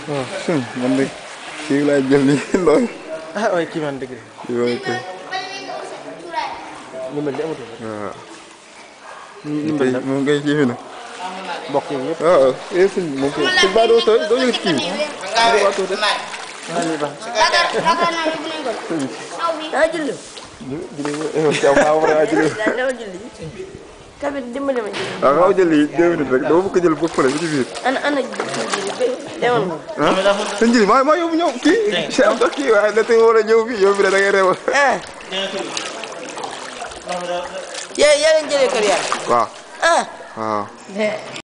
waaw sëñ man de kii laay jël nii lool ah waaye kii man dëgg kii mooy kay ñu mel ni amatul waaw ñu kay mel nag moom kay kii fi na mbokk yi yëpp waaw eh sëñ moom kay sëñ Ba doo doo jël kii bi waa tuuti naa lii baax daa julli yow ci am maa war a jël dama julli tamit dimbali ma julli waaw xaw jël lii deux minutes rek dama bëgg a jël ba fële ba ci biir ana ana julli ba demoon ah sëñ Jili maa maa yóbbu ñëw kii si am sax kii waaye da tey war a ñëw fii yow bi da ngay reewal ah yaa yaa leen jëlee kër yaa waaw ah waaw